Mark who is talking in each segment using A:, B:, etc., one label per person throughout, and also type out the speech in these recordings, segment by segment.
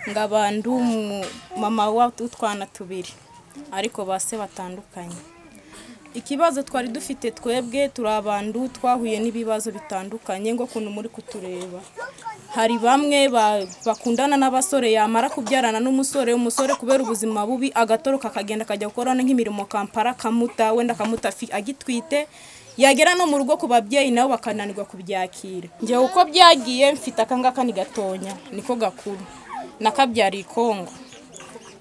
A: nkaba ndi umumama w'utwana tubiri ariko ba se batandukanye ikibazo twari dufite twebwe turi abantu twahuye n'ibibazo bitandukanye ngo ukuntu muri kutureba hari bamwe ba- bakundana n'abasore yamara kubyarana n'umusore umusore kubera ubuzima bubi agatoroka akagenda akajya gukora nk'imirimo kampara akamuta wenda akamuta afi- agitwite yagera no mu rugo ku babyeyi nabo bakananirwa kubyakira njyewe uko byagiye mfite akangaka ni gatonya niko gakuru nakabyariye i kongo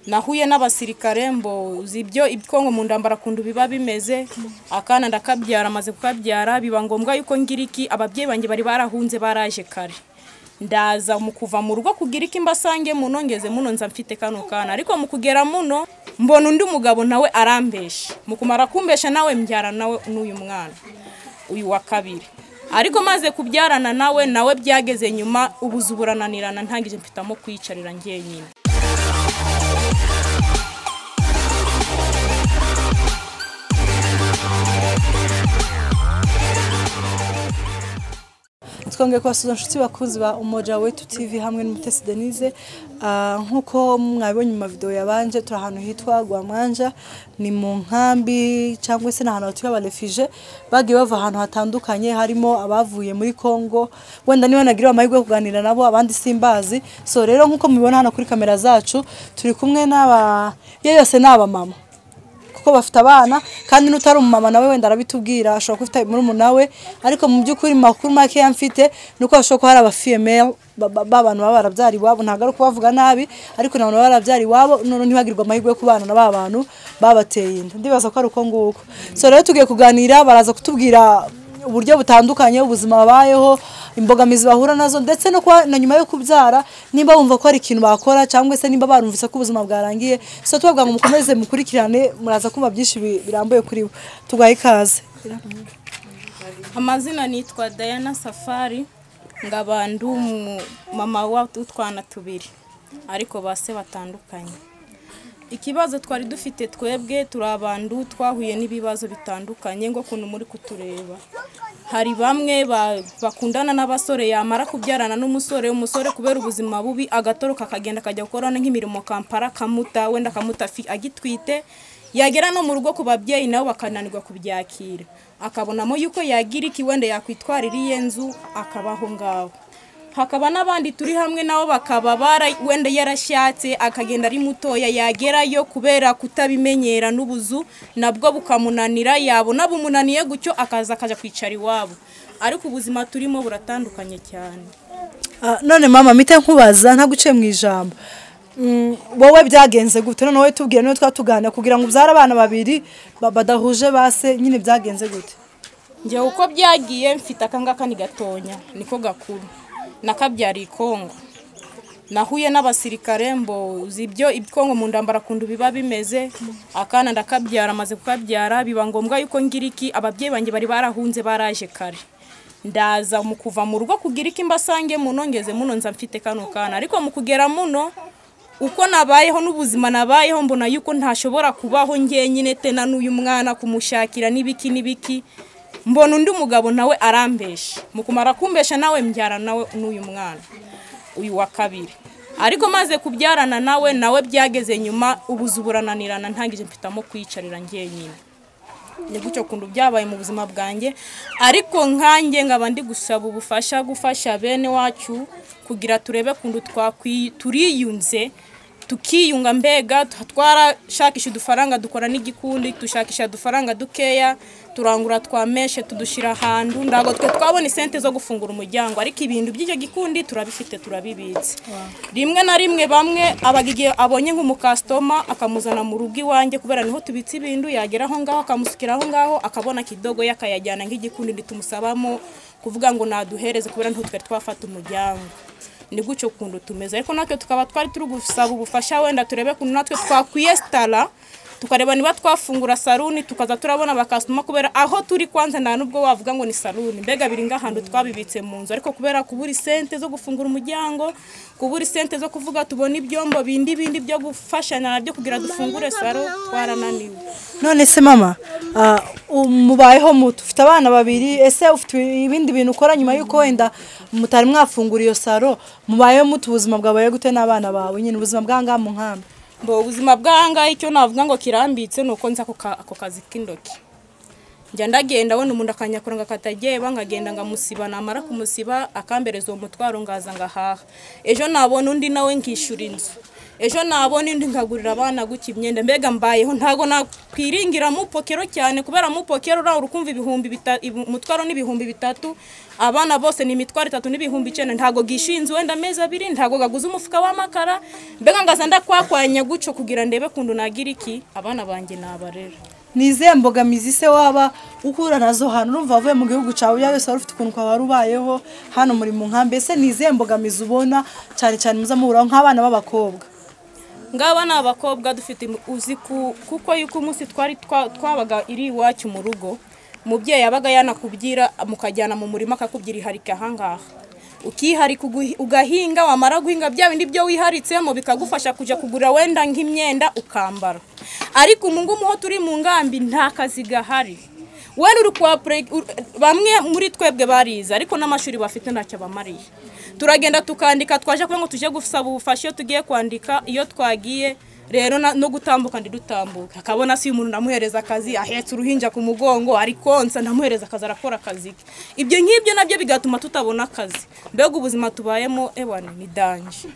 A: nahuye n'abasirikare mbo uzi ibyo ibikongo mu nda barakunda biba bimeze akana ndakabyara amaze kukabyara biba ngombwa yuko ngira iki ababyeyi banjye bari barahunze baraje kare ndaza mu kuva mu rugo kugira iki mbasange muno ngeze muno nza mfite kano kana ariko mu kugera muno mbona undi mugabo nawe arambesha mu kumara kumbesha nawe mbyara nawe n'uyu mwana uyu wa kabiri ariko maze kubyarana nawe nawe byageze nyuma ubuzu burananirana ntangije mpitamo kwiyicarira njyenyine
B: twongeye kubasuza inshuti bakunzi ba umoja wetu tv hamwe n'umutesi denise Ah, nk'uko mwabibonye mu mavideo yabanje turi ahantu hitwa gwamwanja ni mu nkambi cyangwa se ni ahantu hatuye abarefije bagiye bava ahantu hatandukanye harimo abavuye muri congo wenda niba nagira amahirwe yo kuganira nabo abandi simbazi so rero nk'uko mubibona hano kuri kamera zacu turi kumwe n'aba iyo yose ni abamama kuko bafite abana kandi n'utari umumama nawe wenda arabitubwira ashobora kuba afite murumuna we ariko mu by'ukuri mu makuru make yamfite ni uko hashobora kuba hari abafiyemeye b'abantu baba barabyara iwabo ntabwo ari ukubavuga nabi ariko ni abantu baba barabyara iwabo none ntibagirwe amahirwe yo kubana na ba bantu babateye inda ndibaza ko ari uko nguko so rero tugiye kuganira baraza kutubwira uburyo butandukanye ubuzima babayeho imbogamizi bahura nazo ndetse no kuba na nyuma yo kubyara niba bumva ko hari ikintu bakora cyangwa se niba barumvise ko ubuzima bwarangiye so tubabwira ngo mukomeze mukurikirane muraza kumva byinshi bi- birambuye kuri bo tugahe ikaze
A: amazina nitwa Diana Safari nkaba ndi umumama w'utwana tubiri ariko ba se batandukanye ikibazo twari dufite twebwe turi abantu twahuye n'ibibazo bitandukanye ngo ukuntu muri kutureba hari bamwe ba- bakundana n'abasore yamara kubyarana n'umusore umusore kubera ubuzima bubi agatoroka akagenda akajya gukora nk'imirimo kampara akamuta wenda akamuta afi- agitwite yagera no mu rugo ku babyeyi nabo bakananirwa kubyakira akabonamo yuko yagira iki wenda yakwitwarira iye nzu akabaho ngaho hakaba n'abandi turi hamwe nabo bakaba bara wenda yarashatse akagenda ari mutoya yagerayo kubera kutabimenyera n'ubuzu nabwo bukamunanira yabona bumunaniye gutyo akaza akaja kwicara iwabo ariko ubuzima turimo buratandukanye cyane
B: Ah, none mama mpite nkubaza ntaguciye mu ijambo Mm, wowe byagenze gute none wowe tubwire niyo twatuganira kugira ngo ubyare abana babiri ba- badahuje base nyine byagenze gute
A: njyewe uko byagiye mfite akangaka ni gatonya niko gakuru nakabyariye i kongo nahuye n'abasirikare mbo uzi ibyo ibikongo mu nda barakunda biba bimeze akana ndakabyara amaze kukabyara biba ngombwa yuko ngira iki ababyeyi banjye bari barahunze baraje kare ndaza mu kuva mu rugo kugira iki mbasange muno ngeze muno nza mfite kano kana ariko mu kugera muno uko nabayeho n'ubuzima nabayeho mbona yuko ntashobora kubaho ngenyine tena n'uyu mwana kumushakira n'ibiki n'ibiki mbona undi mugabo nawe arambesha mu kumara kumbesha nawe mbyara nawe n'uyu mwana uyu wa kabiri ariko maze kubyarana nawe nawe byageze nyuma ubuzu burananirana ntangije mpitamo kwiyicarira njyenyine ni gutyo kuntu byabaye mu buzima bwanjye ariko nkanjye nkaba ndi gusaba ubufasha gufasha bene wacu kugira turebe kuntu twakwi- turiyunze tukiyunga mbega tu- twarashakisha udufaranga dukora n'igikundi dushakisha udufaranga dukeya turangura twameshe tudushyira ahantu ntabwo twe twabona isente zo gufungura umuryango ariko ibintu by'icyo gikundi turabifite turabibitse rimwe na rimwe bamwe aba igihe abonye nk'umukasitoma akamuzana mu rugo iwanjye kubera niho tubitse ibintu yagera aho ngaho akamusukira aho ngaho akabona kidogo ye akayajyana nk'igikundi ntitumusabamo kuvuga ngo naduhereze kubera niho twari twafata umuryango ni gutyo kuntu tumeze ariko natwe tukaba twari turi gusaba ubufasha wenda turebe kuntu natwe twakwiyesitara tukareba niba twafungura saruni tukaza turabona abakasitoma kubera aho turi kwanza nta n'ubwo wavuga ngo ni saruni mbega biri nk'ahantu twabibitse mu nzu ariko kubera kubura isente zo gufungura umuryango kubura isente zo kuvuga tubona ibyombo bindi bindi byo gufashanya nabyo kugira dufungure saro twarananiwe
B: none se mama ah, u- mubayeho muto ufite abana babiri ese ufite ibindi bintu ukora nyuma y'uko wenda mutari mwafungura iyo saro mubayeho muto ubuzima bwabaye gute n'abana bawe nyine ubuzima bwa ngaha mu nkambi
A: mbo ubuzima bwangahe icyo navuga ngo kirambitse ni uko nzi ako ka- ako kazi k'indoki njya ndagenda abona umuntu akanyakura ngo akatageba nkagenda ngamusiba namara kumusiba akambereza uwo mutwaro ngaza ngahaha ejo nabona undi nawe nkishyura inzu ejo nabona undi nkagurira abana guca imyenda mbega mbayeho ntabwo nakwiringira mu pokero cyane kubera mu pokero uraho urukumva ibihumbi bita- ibu- umutwaro n'ibihumbi bitatu abana bose ni imitwaro itatu n'ibihumbi icyenda ntabwo gishinze wenda amezi abiri ntabwo gaguze umufuka w'amakara mbega ngaza ndakwakwanya guco kugira ndebe kundu nagira iki abana banjye nabarera
B: ni izihe mbogamizi se waba uhura nazo hano urumva wavuye mu gihugu cyawe ya wese wari ufite ukuntu wari ubayeho hano muri mu nkambi ese ni izihe mbogamizi ubona cyane cyane muza muhuraho nk'abana b'abakobwa
A: ngaba ni abakobwa dufite im- uzi ku- kuko yuko umunsi twari twa- twabaga iri iwacu mu rugo umubyeyi yabaga yanakubwira mukajyana mu murima akakubwira iharike ahangaha ukiharika ugu- ugahinga wamara guhinga bya bindi byo wiharitsemo bikagufasha kujya kugura wenda nk'imyenda ukambara ariko ubu ngubu ho turi mu ngambi nta kazi gahari wenda uri kuba pre- ur- bamwe muri twebwe barize ariko n'amashuri bafite ntacyo bamariye turagenda tukandika twaje kuba ngo tujye gusaba ubufasha iyo tugiye kwandika iyo twagiye rero na- no gutambuka ndidutambuka akabona si umuntu namuhereza akazi ahetse uruhinja ku mugongo ari konsa ndamuhereza akazi arakora akazi ke ibyo nk'ibyo nabyo bigatuma tutabona akazi mbega ubuzima tubayemo ewana ni danje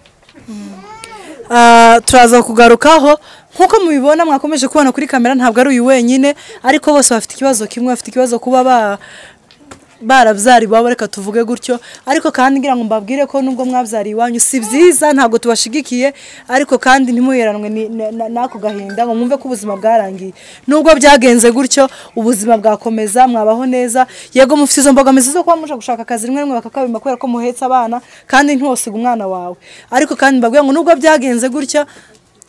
B: Ah, turaza kugarukaho nk'uko mubibona mwakomeje kubona kuri kamera ntabwo ari uyu wenyine ariko bose bafite ikibazo kimwe bafite ikibazo kuba ba barabyara iwabo reka tuvuge gutyo ariko kandi ngira ngo mbabwire ko nubwo mwabyariye iwanyu si byiza ntabwo tubashigikiye ariko kandi ntimuheranwe ni- na- na- n'ako gahinda ngo mwumve ko ubuzima bwarangiye nubwo byagenze gutyo ubuzima bwakomeza mwabaho neza yego mufite izo mbogamizi zo kuba muja gushaka akazi rimwe na rimwe bakakabima kubera ko muhetse abana kandi ntiwosiga umwana wawe ariko kandi mbabwira ngo nubwo byagenze gutya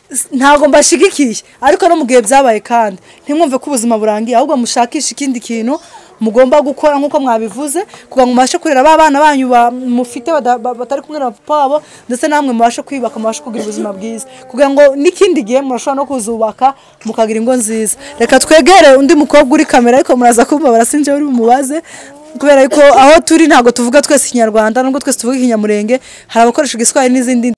B: s- ntabwo mbashigikiye ariko no mu gihe byabaye kandi ntimwumve ko ubuzima burangiye ahubwo mushakishe ikindi kintu mugomba gukora nk'uko mwabivuze kugira ngo mubashe kurera ba bana banyu ba- mufite bada- ba- batari kumwe na papa wabo ndetse namwe mubashe kwiyubaka mubashe kugira ubuzima bwiza kugira ngo n'ikindi gihe murashobora no kuzubaka mukagira ingo nziza reka twegere undi mukobwa uri kamera ariko muraza kumubabara sinjye uri bumubaze kubera yuko aho turi ntabwo tuvuga twese ikinyarwanda nubwo twese tuvuga ikinyamurenge hari abakoresha igiswahili n'izindi